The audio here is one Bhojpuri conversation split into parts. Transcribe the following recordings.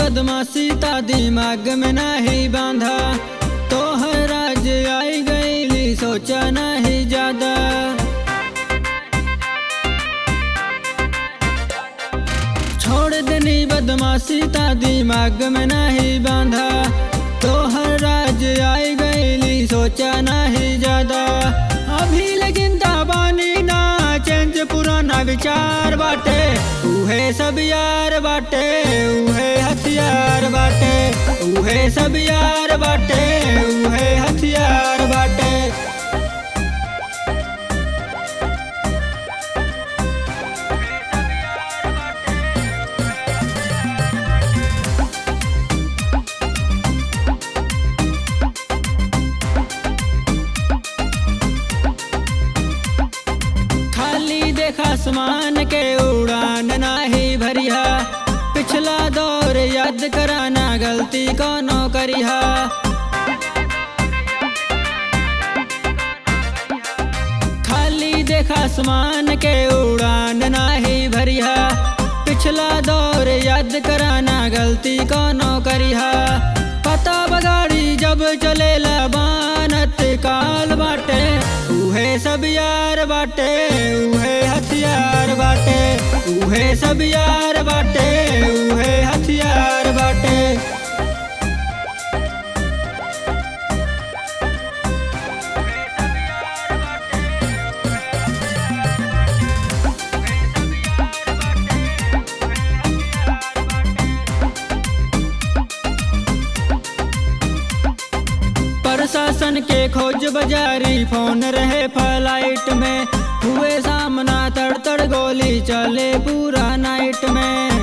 बदमाशी ता दिमाग में नहीं बांधा तोहर आज आई गईली सोचा नहीं ज्यादा छोड़ देनी बदमाशी ता दिमाग में नहीं बांधा तोहर आज आई गईली सोचा नहीं ज्यादा अभी लेकिन दाबानी ना चेंज पुराना विचार बाटे उहे सब यार बाटे उहे हथियार बाटे उहे सब यार बाटे उहे हथियार बाटे खाली देखा आसमान के उड़ान नाही भरिया पिछला दौर याद कराना गलती कोनो करिहा खाली देखा आसमान के उड़ान नाही भरिया पिछला दौर याद कराना गलती कोनो करिहा पता बगाड़ी जब चलेला बानत काल बाटे उहे सब यार बाटे उहे हथियार बाटे उहे सब यार बाटे उहे हथियार बाटे प्रशासन के खोज बाजारी फोन रहे फ्लाइट में हुए सामना तड़ तड़ गोली चले पूरा नाइट में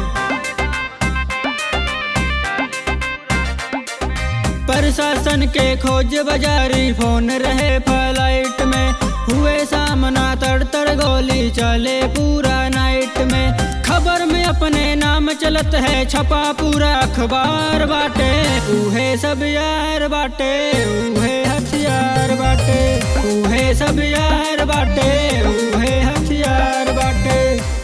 प्रशासन के खोज बाजारी फोन रहे फ्लाइट में हुए सामना तड़ तड़ गोली चले पूरा नाइट में खबर में अपने नाम चलत है छपा पूरा अखबार बाटे उहे सब यार बाटे उहे हथियार बाटे उहे सब यार बाटे उहे हथियार बाटे